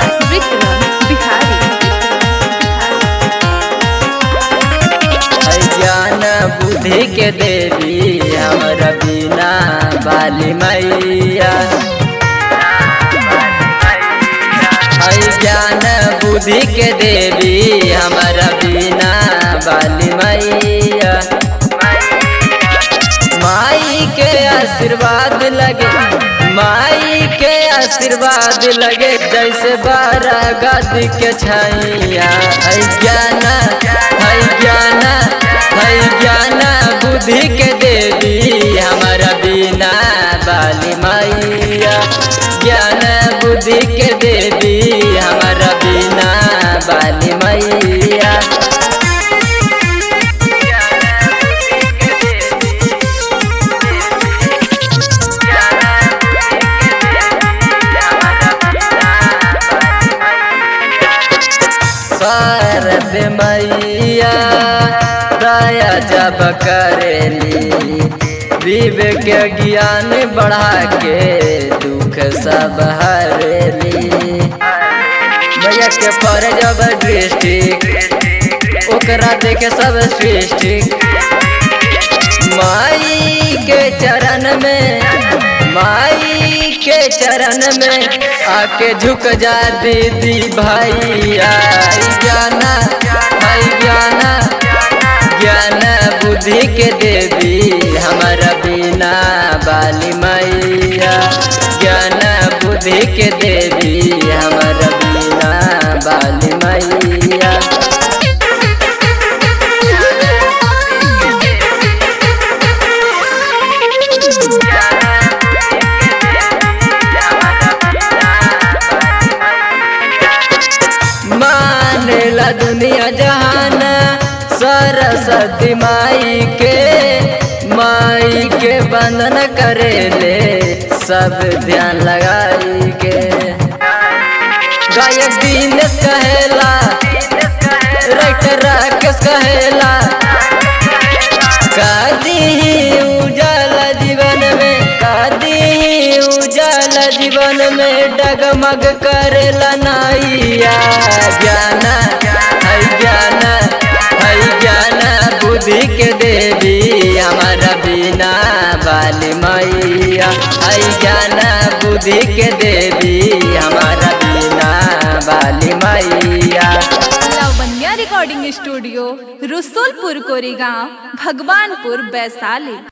विक्रम बिहारी है ज्ञान बुद्धि के देवी हमरा बिना बाली मैया है ज्ञान बुद्धि के देवी हमरा बिना बाली मैया माई के आशीर्वाद लगे माई के आशीर्वाद लगे जैसे बारह गद के छैया है ज्ञान है ज्ञान है ज्ञान बुद्धि के देवी हमारा बिना बाली मैया ज्ञान बुद्धि के देवी हमारा बिना बाली मैया शारद मैया दया जब करेली विवेक ज्ञान बढ़ा के दुख सब हरेली मैया के पर जब डिस्ट्रिक्ट ओकरा देखे सब सृष्टि माई के चरण में माई के चरण में आके झुक जा दीदी भैया ज्ञाना भाई ज्ञाना ज्ञान बुद्धि के देवी हमारा बिना बाली मैया ज्ञान बुद्धि के देवी हमारा बिना बाली मैया मानेला दुनिया जहान सरस्वती माई के माई के बंधन करेले सब ध्यान लगाई के गायक दिनेश कहेला राइटर राकेश कहेला कादी उजाला जीवन में कादी उजाला जीवन में डगमग करेला नाइया ज्ञान है ज्ञान है ज्ञान बुद्धि के देवी हमारा बिना बाली मैया है ज्ञान बुद्धि के देवी हमारा बिना बाली मैया लावण्या रिकॉर्डिंग स्टूडियो रसुलपुर कोरेगांव भगवानपुर वैशाली